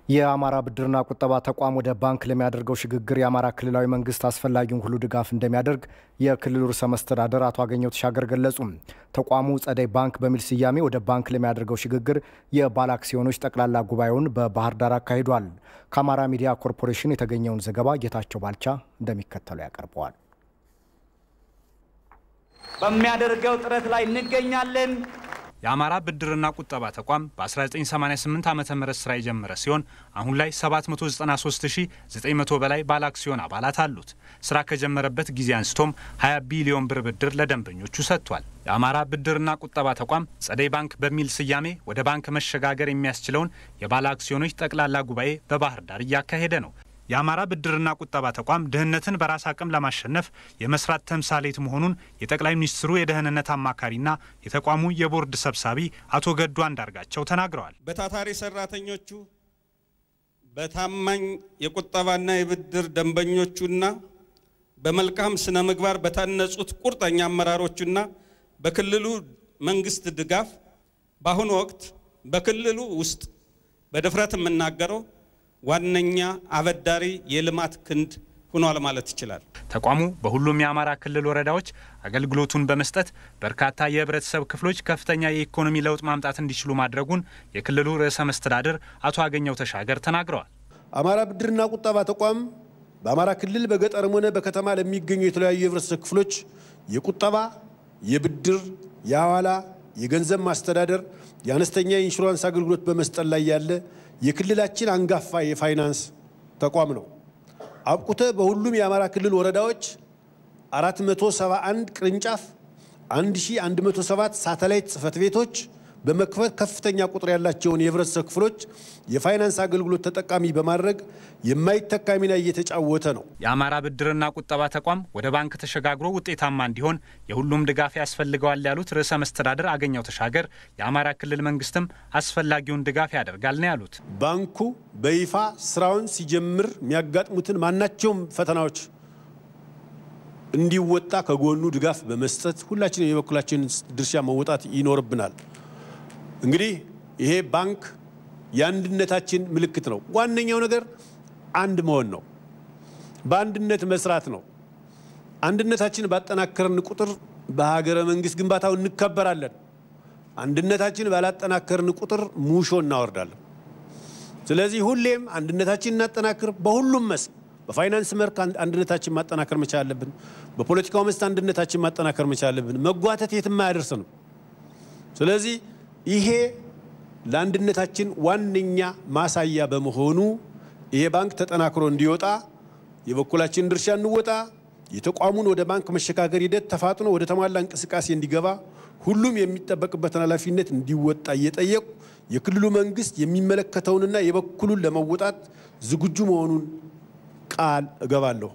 የአማራ ብድርና ቁጠባ ተቋም ወደ ባንክ ለሚያደርገው ሽግግር የአማራ ክልላዊ መንግስት አስፈላጊውን ሁሉ ድጋፍ እንደሚያደርግ የክልሉ ርዕሰ መስተዳደር አቶ አገኘሁ ተሻገር ገለጹ። ተቋሙ ጸደይ ባንክ በሚል ስያሜ ወደ ባንክ ለሚያደርገው ሽግግር የባለ አክሲዮኖች ጠቅላላ ጉባኤውን በባህር ዳር አካሂዷል። ከአማራ ሚዲያ ኮርፖሬሽን የተገኘውን ዘገባ ጌታቸው ባልቻ እንደሚከተለው ያቀርበዋል። በሚያደርገው ጥረት ላይ እንገኛለን። የአማራ ብድርና ቁጠባ ተቋም በ1988 ዓ ም ስራ የጀመረ ሲሆን አሁን ላይ 793900 በላይ ባለ አክሲዮን አባላት አሉት። ስራ ከጀመረበት ጊዜ አንስቶም 20 ቢሊዮን ብር ብድር ለደንበኞቹ ሰጥቷል። የአማራ ብድርና ቁጠባ ተቋም ጸደይ ባንክ በሚል ስያሜ ወደ ባንክ መሸጋገር የሚያስችለውን የባለ አክሲዮኖች ጠቅላላ ጉባኤ በባህር ዳር እያካሄደ ነው። የአማራ ብድርና ቁጠባ ተቋም ድህነትን በራስ አቅም ለማሸነፍ የመስራት ተምሳሌት መሆኑን የጠቅላይ ሚኒስትሩ የደህንነት አማካሪና የተቋሙ የቦርድ ሰብሳቢ አቶ ገዱ አንዳርጋቸው ተናግረዋል። በታታሪ ሰራተኞቹ፣ በታማኝ የቁጠባና የብድር ደንበኞቹና በመልካም ስነ ምግባር በታነጹት ቁርጠኛ አመራሮቹና በክልሉ መንግስት ድጋፍ በአሁኑ ወቅት በክልሉ ውስጥ በድፍረት የምናገረው ዋነኛ አበዳሪ የልማት ክንድ ሆኗል ማለት ይችላል። ተቋሙ በሁሉም የአማራ ክልል ወረዳዎች አገልግሎቱን በመስጠት በርካታ የህብረተሰብ ክፍሎች ከፍተኛ የኢኮኖሚ ለውጥ ማምጣት እንዲችሉ ማድረጉን የክልሉ ርዕሰ መስተዳድር አቶ አገኘሁ ተሻገር ተናግረዋል። አማራ ብድርና ቁጠባ ተቋም በአማራ ክልል በገጠርም ሆነ በከተማ ለሚገኙ የተለያዩ የህብረተሰብ ክፍሎች የቁጠባ፣ የብድር፣ የሐዋላ፣ የገንዘብ ማስተዳደር፣ የአነስተኛ የኢንሹራንስ አገልግሎት በመስጠት ላይ ያለ የክልላችን አንጋፋ የፋይናንስ ተቋም ነው። አብቁተ በሁሉም የአማራ ክልል ወረዳዎች 471 ቅርንጫፍ፣ 1107 ሳተላይት ጽህፈት ቤቶች በመክፈት ከፍተኛ ቁጥር ያላቸውን የህብረተሰብ ክፍሎች የፋይናንስ አገልግሎት ተጠቃሚ በማድረግ የማይተካ ሚና እየተጫወተ ነው። የአማራ ብድርና ቁጠባ ተቋም ወደ ባንክ ተሸጋግሮ ውጤታማ እንዲሆን የሁሉም ድጋፍ ያስፈልገዋል ያሉት ርዕሰ መስተዳድር አገኘሁ ተሻገር የአማራ ክልል መንግስትም አስፈላጊውን ድጋፍ ያደርጋል ነው ያሉት። ባንኩ በይፋ ስራውን ሲጀምር የሚያጋጥሙትን ማናቸውም ፈተናዎች እንዲወጣ ከጎኑ ድጋፍ በመስጠት ሁላችንም የበኩላችንን ድርሻ መወጣት ይኖርብናል። እንግዲህ ይሄ ባንክ የአንድነታችን ምልክት ነው። ዋነኛው ነገር አንድ መሆን ነው። በአንድነት መስራት ነው። አንድነታችን ባጠናከርን ቁጥር በሀገረ መንግስት ግንባታው እንከበራለን። አንድነታችን ባላጠናከርን ቁጥር ሙሾ እናወርዳለን። ስለዚህ ሁሌም አንድነታችን እናጠናክር። በሁሉም መስክ በፋይናንስ መልክ አንድነታችን ማጠናከር መቻል አለብን። በፖለቲካው መስክ አንድነታችን ማጠናከር መቻል አለብን። መጓተት የትም አያደርስንም። ስለዚህ ይሄ ለአንድነታችን ዋነኛ ማሳያ በመሆኑ ይሄ ባንክ ተጠናክሮ እንዲወጣ የበኩላችንን ድርሻ እንወጣ። የተቋሙን ወደ ባንክ መሸጋገር ሂደት ተፋጥኖ ወደ ተሟላ እንቅስቃሴ እንዲገባ ሁሉም የሚጠበቅበትን ኃላፊነት እንዲወጣ እየጠየቁ የክልሉ መንግስት የሚመለከተውንና የበኩሉን ለመወጣት ዝግጁ መሆኑን ቃል እገባለሁ።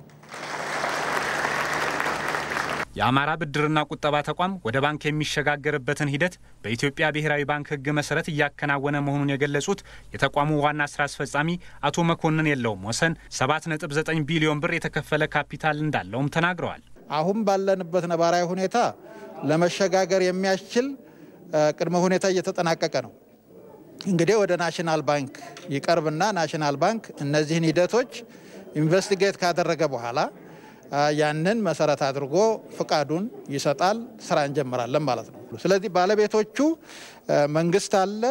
የአማራ ብድርና ቁጠባ ተቋም ወደ ባንክ የሚሸጋገርበትን ሂደት በኢትዮጵያ ብሔራዊ ባንክ ሕግ መሰረት እያከናወነ መሆኑን የገለጹት የተቋሙ ዋና ስራ አስፈጻሚ አቶ መኮንን የለውም ወሰን 7.9 ቢሊዮን ብር የተከፈለ ካፒታል እንዳለውም ተናግረዋል። አሁን ባለንበት ነባራዊ ሁኔታ ለመሸጋገር የሚያስችል ቅድመ ሁኔታ እየተጠናቀቀ ነው። እንግዲህ ወደ ናሽናል ባንክ ይቀርብና ናሽናል ባንክ እነዚህን ሂደቶች ኢንቨስቲጌት ካደረገ በኋላ ያንን መሰረት አድርጎ ፍቃዱን ይሰጣል። ስራ እንጀምራለን ማለት ነው። ስለዚህ ባለቤቶቹ መንግስት አለ፣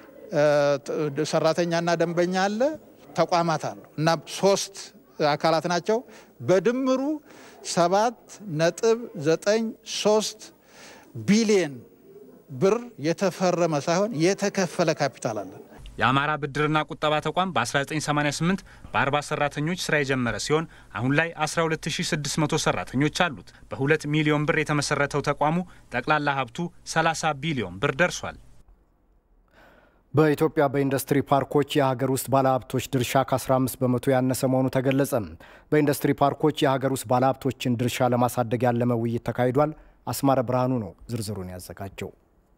ሰራተኛና ደንበኛ አለ፣ ተቋማት አሉ እና ሶስት አካላት ናቸው። በድምሩ ሰባት ነጥብ ዘጠኝ ሶስት ቢሊየን ብር የተፈረመ ሳይሆን የተከፈለ ካፒታል አለን። የአማራ ብድርና ቁጠባ ተቋም በ1988 በ40 ሰራተኞች ስራ የጀመረ ሲሆን አሁን ላይ 12600 ሰራተኞች አሉት። በ2 ሚሊዮን ብር የተመሰረተው ተቋሙ ጠቅላላ ሀብቱ 30 ቢሊዮን ብር ደርሷል። በኢትዮጵያ በኢንዱስትሪ ፓርኮች የሀገር ውስጥ ባለሀብቶች ድርሻ ከ15 በመቶ ያነሰ መሆኑ ተገለጸ። በኢንዱስትሪ ፓርኮች የሀገር ውስጥ ባለሀብቶችን ድርሻ ለማሳደግ ያለመ ውይይት ተካሂዷል። አስማረ ብርሃኑ ነው ዝርዝሩን ያዘጋጀው።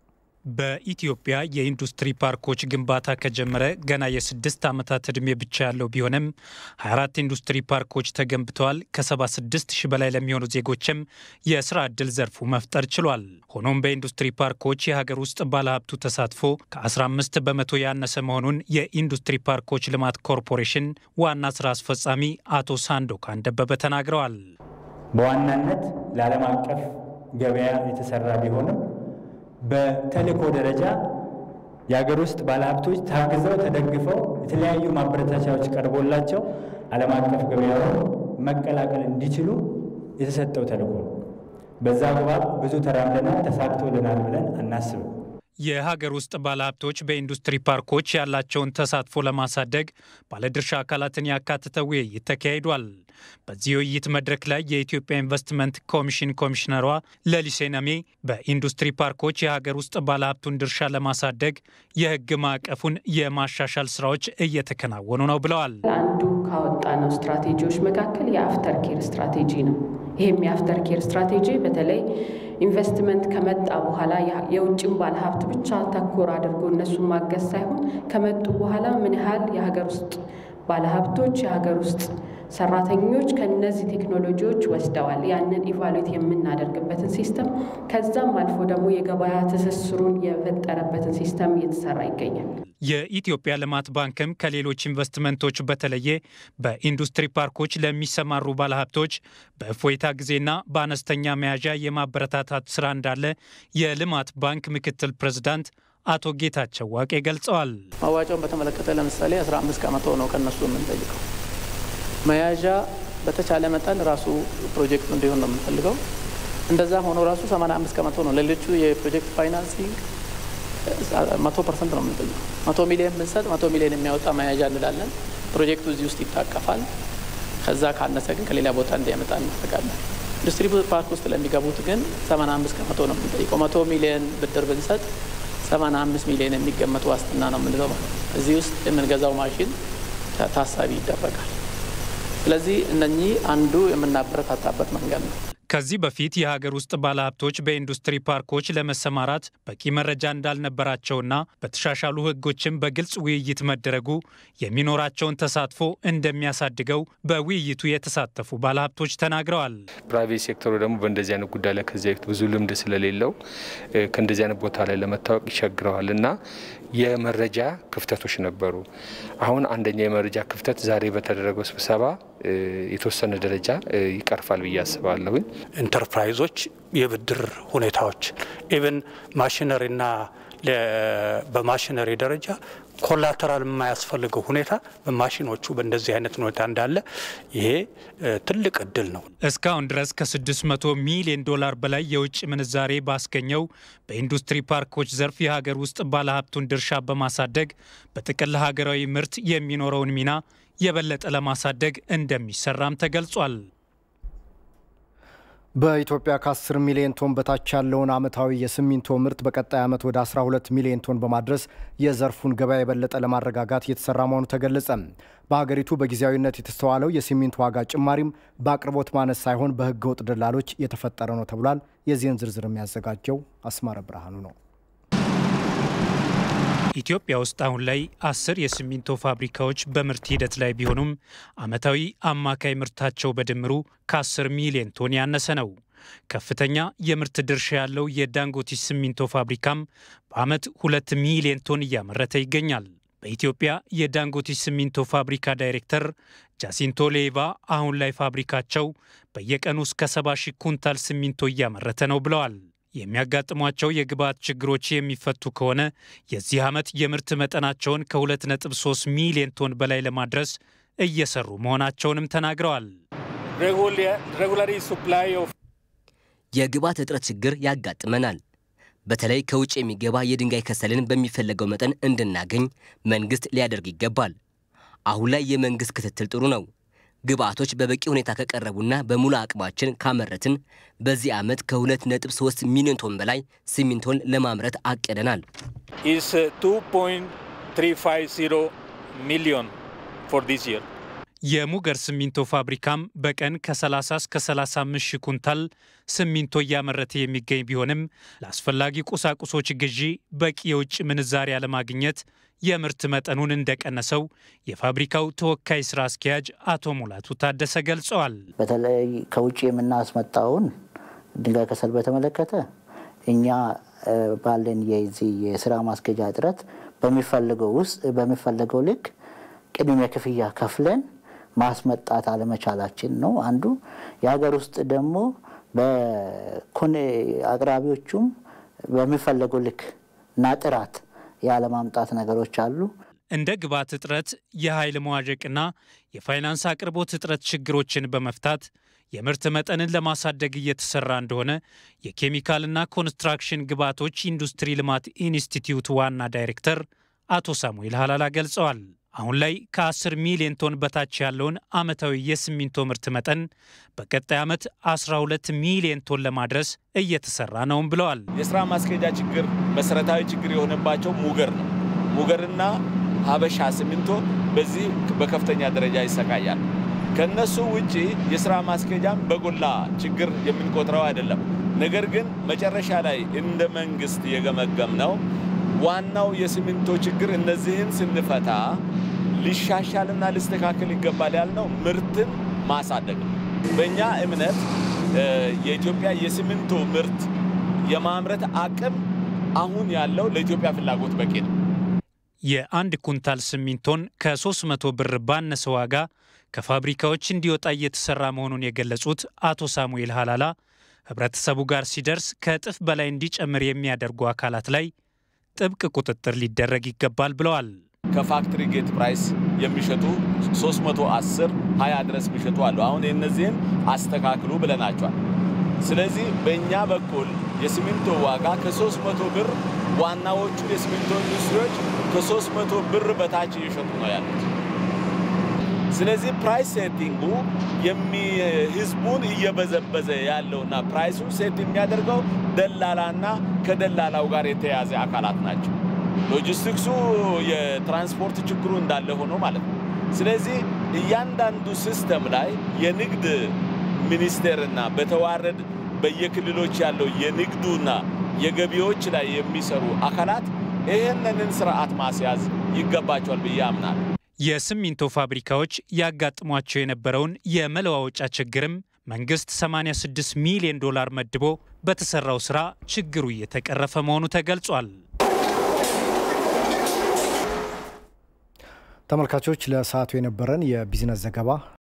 በኢትዮጵያ የኢንዱስትሪ ፓርኮች ግንባታ ከጀመረ ገና የስድስት ዓመታት ዕድሜ ብቻ ያለው ቢሆንም 24 ኢንዱስትሪ ፓርኮች ተገንብተዋል። ከ76 ሺህ በላይ ለሚሆኑ ዜጎችም የስራ ዕድል ዘርፉ መፍጠር ችሏል። ሆኖም በኢንዱስትሪ ፓርኮች የሀገር ውስጥ ባለሀብቱ ተሳትፎ ከ15 በመቶ ያነሰ መሆኑን የኢንዱስትሪ ፓርኮች ልማት ኮርፖሬሽን ዋና ስራ አስፈጻሚ አቶ ሳንዶካን ደበበ ተናግረዋል። በዋናነት ለዓለም አቀፍ ገበያ የተሰራ ቢሆንም በተልእኮ ደረጃ የሀገር ውስጥ ባለሀብቶች ታግዘው ተደግፈው የተለያዩ ማበረታቻዎች ቀርቦላቸው ዓለም አቀፍ ገበያውን መቀላቀል እንዲችሉ የተሰጠው ተልእኮ ነው። በዛ አግባብ ብዙ ተራምደናል፣ ተሳክቶልናል ብለን አናስብም። የሀገር ውስጥ ባለሀብቶች በኢንዱስትሪ ፓርኮች ያላቸውን ተሳትፎ ለማሳደግ ባለድርሻ አካላትን ያካተተ ውይይት ተካሂዷል። በዚህ ውይይት መድረክ ላይ የኢትዮጵያ ኢንቨስትመንት ኮሚሽን ኮሚሽነሯ ለሊሴ ነሜ በኢንዱስትሪ ፓርኮች የሀገር ውስጥ ባለሀብቱን ድርሻ ለማሳደግ የሕግ ማዕቀፉን የማሻሻል ስራዎች እየተከናወኑ ነው ብለዋል። አንዱ ካወጣነው ስትራቴጂዎች መካከል የአፍተር ኬር ስትራቴጂ ነው። ይህም የአፍተር ኬር ስትራቴጂ በተለይ ኢንቨስትመንት ከመጣ በኋላ የውጭን ባለሀብት ብቻ ተኮር አድርጎ እነሱን ማገዝ ሳይሆን ከመጡ በኋላ ምን ያህል የሀገር ውስጥ ባለሀብቶች የሀገር ውስጥ ሰራተኞች ከነዚህ ቴክኖሎጂዎች ወስደዋል፣ ያንን ኢቫሉዌት የምናደርግበትን ሲስተም ከዛም አልፎ ደግሞ የገበያ ትስስሩን የፈጠረበትን ሲስተም እየተሰራ ይገኛል። የኢትዮጵያ ልማት ባንክም ከሌሎች ኢንቨስትመንቶች በተለየ በኢንዱስትሪ ፓርኮች ለሚሰማሩ ባለሀብቶች በእፎይታ ጊዜና በአነስተኛ መያዣ የማበረታታት ስራ እንዳለ የልማት ባንክ ምክትል ፕሬዝዳንት አቶ ጌታቸው ዋቄ ገልጸዋል። መዋጫውን በተመለከተ ለምሳሌ 15 ከመቶ ነው ከነሱ የምንጠይቀው። መያዣ በተቻለ መጠን ራሱ ፕሮጀክቱ እንዲሆን ነው የምንፈልገው። እንደዛም ሆኖ ራሱ 85 ከመቶ ነው። ሌሎቹ የፕሮጀክት ፋይናንሲንግ መቶ ፐርሰንት ነው የምንጠይቀው። መቶ ሚሊዮን ብንሰጥ መቶ ሚሊዮን የሚያወጣ መያዣ እንላለን። ፕሮጀክቱ እዚህ ውስጥ ይታቀፋል። ከዛ ካነሰ ግን ከሌላ ቦታ እንዲያመጣ እናደርጋለን። ኢንዱስትሪ ፓርክ ውስጥ ለሚገቡት ግን 85 ከመቶ ነው የምንጠይቀው። መቶ ሚሊዮን ብድር ብንሰጥ 85 ሚሊዮን የሚገመቱ ዋስትና ነው የምንለው ማለት ነው። እዚህ ውስጥ የምንገዛው ማሽን ታሳቢ ይደረጋል። ስለዚህ እነኚህ አንዱ የምናበረታታበት መንገድ ነው። ከዚህ በፊት የሀገር ውስጥ ባለሀብቶች በኢንዱስትሪ ፓርኮች ለመሰማራት በቂ መረጃ እንዳልነበራቸውና በተሻሻሉ ሕጎችም በግልጽ ውይይት መደረጉ የሚኖራቸውን ተሳትፎ እንደሚያሳድገው በውይይቱ የተሳተፉ ባለሀብቶች ተናግረዋል። ፕራይቬት ሴክተሩ ደግሞ በእንደዚህ አይነት ጉዳይ ላይ ከዚህ በፊት ብዙ ልምድ ስለሌለው ከእንደዚህ አይነት ቦታ ላይ ለመታወቅ ይቸግረዋል እና የመረጃ ክፍተቶች ነበሩ። አሁን አንደኛ የመረጃ ክፍተት ዛሬ በተደረገው ስብሰባ የተወሰነ ደረጃ ይቀርፋል ብዬ አስባለሁኝ። ኢንተርፕራይዞች የብድር ሁኔታዎች ኢቨን ማሽነሪና በማሽነሪ ደረጃ ኮላተራል የማያስፈልገው ሁኔታ በማሽኖቹ በእንደዚህ አይነት ሁኔታ እንዳለ ይሄ ትልቅ እድል ነው። እስካሁን ድረስ ከ600 ሚሊዮን ዶላር በላይ የውጭ ምንዛሬ ባስገኘው በኢንዱስትሪ ፓርኮች ዘርፍ የሀገር ውስጥ ባለሀብቱን ድርሻ በማሳደግ በጥቅል ሀገራዊ ምርት የሚኖረውን ሚና የበለጠ ለማሳደግ እንደሚሰራም ተገልጿል። በኢትዮጵያ ከ10 ሚሊዮን ቶን በታች ያለውን ዓመታዊ የሲሚንቶ ምርት በቀጣይ ዓመት ወደ 12 ሚሊዮን ቶን በማድረስ የዘርፉን ገበያ የበለጠ ለማረጋጋት እየተሰራ መሆኑ ተገለጸ። በሀገሪቱ በጊዜያዊነት የተስተዋለው የሲሚንቶ ዋጋ ጭማሪም በአቅርቦት ማነስ ሳይሆን በሕገ ወጥ ደላሎች የተፈጠረ ነው ተብሏል። የዚህን ዝርዝር የሚያዘጋጀው አስማረ ብርሃኑ ነው። ኢትዮጵያ ውስጥ አሁን ላይ አስር የሲሚንቶ ፋብሪካዎች በምርት ሂደት ላይ ቢሆኑም ዓመታዊ አማካይ ምርታቸው በድምሩ ከ10 ሚሊዮን ቶን ያነሰ ነው። ከፍተኛ የምርት ድርሻ ያለው የዳንጎቲ ሲሚንቶ ፋብሪካም በዓመት ሁለት ሚሊዮን ቶን እያመረተ ይገኛል። በኢትዮጵያ የዳንጎቲ ሲሚንቶ ፋብሪካ ዳይሬክተር ጃሲንቶ ሌቫ አሁን ላይ ፋብሪካቸው በየቀኑ እስከ 70 ሺህ ኩንታል ሲሚንቶ እያመረተ ነው ብለዋል። የሚያጋጥሟቸው የግብዓት ችግሮች የሚፈቱ ከሆነ የዚህ ዓመት የምርት መጠናቸውን ከ2.3 ሚሊዮን ቶን በላይ ለማድረስ እየሰሩ መሆናቸውንም ተናግረዋል። የግብዓት እጥረት ችግር ያጋጥመናል። በተለይ ከውጭ የሚገባ የድንጋይ ከሰልን በሚፈለገው መጠን እንድናገኝ መንግሥት ሊያደርግ ይገባል። አሁን ላይ የመንግሥት ክትትል ጥሩ ነው። ግብአቶች በበቂ ሁኔታ ከቀረቡና በሙሉ አቅማችን ካመረትን በዚህ ዓመት ከ2.3 ሚሊዮን ቶን በላይ ሲሚንቶን ለማምረት አቅደናል። is uh, 2.350 million for this year. የሙገር ሲሚንቶ ፋብሪካም በቀን ከ30 እስከ 35 ሺህ ኩንታል ሲሚንቶ እያመረተ የሚገኝ ቢሆንም ለአስፈላጊ ቁሳቁሶች ግዢ በቂ የውጭ ምንዛሪ አለማግኘት የምርት መጠኑን እንደቀነሰው የፋብሪካው ተወካይ ስራ አስኪያጅ አቶ ሙላቱ ታደሰ ገልጸዋል። በተለይ ከውጭ የምናስመጣውን ድንጋይ ከሰል በተመለከተ እኛ ባለን የዚህ የስራ ማስኬጃ እጥረት በሚፈልገው ውስጥ በሚፈለገው ልክ ቅድመ ክፍያ ከፍለን ማስመጣት አለመቻላችን ነው አንዱ። የሀገር ውስጥ ደግሞ በኮኔ አቅራቢዎቹም በሚፈለገው ልክ እና ጥራት ያለማምጣት ነገሮች አሉ። እንደ ግብዓት እጥረት፣ የኃይል መዋዠቅና የፋይናንስ አቅርቦት እጥረት ችግሮችን በመፍታት የምርት መጠንን ለማሳደግ እየተሰራ እንደሆነ የኬሚካልና ኮንስትራክሽን ግብዓቶች ኢንዱስትሪ ልማት ኢንስቲትዩት ዋና ዳይሬክተር አቶ ሳሙኤል ሀላላ ገልጸዋል። አሁን ላይ ከ10 ሚሊዮን ቶን በታች ያለውን ዓመታዊ የሲሚንቶ ምርት መጠን በቀጣይ ዓመት 12 ሚሊዮን ቶን ለማድረስ እየተሰራ ነውም ብለዋል። የስራ ማስኬጃ ችግር መሰረታዊ ችግር የሆነባቸው ሙገር ነው። ሙገርና ሀበሻ ሲሚንቶ በዚህ በከፍተኛ ደረጃ ይሰቃያል። ከነሱ ውጪ የስራ ማስኬጃም በጎላ ችግር የምንቆጥረው አይደለም። ነገር ግን መጨረሻ ላይ እንደ መንግስት የገመገም ነው ዋናው የሲሚንቶ ችግር እነዚህን ስንፈታ ሊሻሻልና ሊስተካከል ይገባል ያልነው ምርትን ማሳደግ ነው። በእኛ እምነት የኢትዮጵያ የሲሚንቶ ምርት የማምረት አቅም አሁን ያለው ለኢትዮጵያ ፍላጎት በቂ ነው። የአንድ ኩንታል ሲሚንቶን ከ300 ብር ባነሰ ዋጋ ከፋብሪካዎች እንዲወጣ እየተሰራ መሆኑን የገለጹት አቶ ሳሙኤል ሀላላ ህብረተሰቡ ጋር ሲደርስ ከእጥፍ በላይ እንዲጨምር የሚያደርጉ አካላት ላይ ጥብቅ ቁጥጥር ሊደረግ ይገባል ብለዋል። ከፋክትሪ ጌት ፕራይስ የሚሸጡ 310 20 ድረስ የሚሸጡ አሉ። አሁን የእነዚህን አስተካክሉ ብለናቸዋል። ስለዚህ በእኛ በኩል የሲሚንቶ ዋጋ ከ300 ብር ዋናዎቹ የሲሚንቶ ኢንዱስትሪዎች ከ300 ብር በታች እየሸጡ ነው ያሉት። ስለዚህ ፕራይስ ሴቲንጉ ህዝቡን እየበዘበዘ ያለውና ፕራይሱን ሴት የሚያደርገው ደላላና ከደላላው ጋር የተያዘ አካላት ናቸው። ሎጂስቲክሱ የትራንስፖርት ችግሩ እንዳለ ሆኖ ማለት ነው። ስለዚህ እያንዳንዱ ሲስተም ላይ የንግድ ሚኒስቴርና በተዋረድ በየክልሎች ያለው የንግዱና የገቢዎች ላይ የሚሰሩ አካላት ይህንን ስርዓት ማስያዝ ይገባቸዋል ብዬ አምናለሁ። የሲሚንቶ ፋብሪካዎች ያጋጥሟቸው የነበረውን የመለዋወጫ ችግርም መንግስት 86 ሚሊዮን ዶላር መድቦ በተሰራው ስራ ችግሩ እየተቀረፈ መሆኑ ተገልጿል። ተመልካቾች ለሰዓቱ የነበረን የቢዝነስ ዘገባ